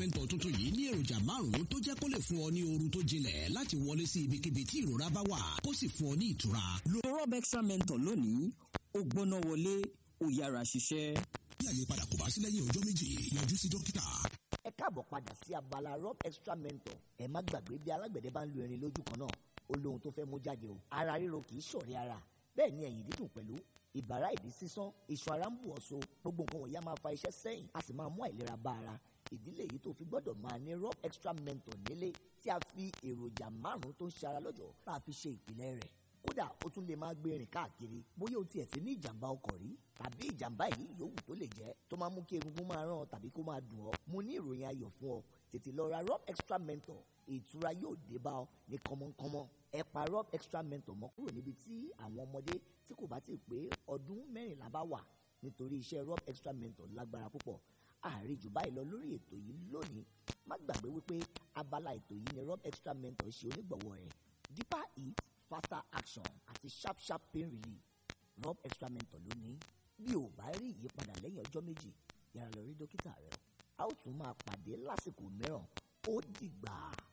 mentor tuntun yìí ní èròjà márùn-ún tó jẹ́ kó lè fún ọ ní oorun tó jinlẹ̀ láti wọlé sí ibikíbi tí ìrora bá wà kó sì fún ọ ní ìtura. lo rob extra mentor lónìí ó gbóná wọlé ó yára ṣiṣẹ́. bí àyípadà kò bá sí lẹ́yìn ọjọ́ méjì yọjú sí dókítà. ẹ káàbọ̀ padà sí abala rob extra mentor ẹ má gbàgbé bí alágbẹ̀dẹ bá ń lu irin lójú kan náà ó lóhun tó fẹ́ mú jáde o ara ríro kì í ṣọ̀rẹ́ ara bẹ́ẹ̀ ni ẹ̀yìn dídùn pẹ̀lú ìbàrá ìdí sísán iṣan ara ń bù ọ́ so gbogbo nǹkan wọ̀nyí á máa fa iṣẹ́ sẹ́yìn a sì máa mú àìlera bá ara ìdílé yìí tó fi gbọ́dọ̀ máa ní rob extra mentor nílé tí a fi èròjà márùn-ún tó ń ṣe ara lọ́jọ́ tá a fi ṣe ìpìlẹ̀ rẹ̀ kódà ó tún lè máa gbé rìn káàkiri bóyá o tiẹ̀ ti ní ìjàmbá ọkọ̀ rí tàbí ìjàmbá yìí yòówù tó lè jẹ́ tó máa mú kí egungun máa ràn ọ́ tàbí kó máa dùn ọ́ mo ní ìròyìn ayọ̀ fún ọ tètè lọ ra rob extra mentor ìtura yóò dé bá ọ ní kọ́mọ́kọ́mọ́ ẹ pa rob extra mentor mọ́ kúrò níbi tí àwọn ọmọdé tí kò bá ti pé ọdún mẹ́rìnlá bá wà nítorí iṣẹ́ rob extra mentor lágbára púpọ̀ ààrẹ jù báyìí lọ lórí ètò yìí lónìí má gbàgbé wípé abala ètò yìí ni rob extra mentor ṣe onígbọ̀wọ́ rẹ̀ deeper heat faster action àti sharp sharp pain relief rob extra mentor lónìí bí o bá rí ìyípadà lẹ́yìn ọjọ́ méjì yára lọ rí dókítà rẹ o a ó tún máa pàdé lásìkò mìíràn ó dìgbà.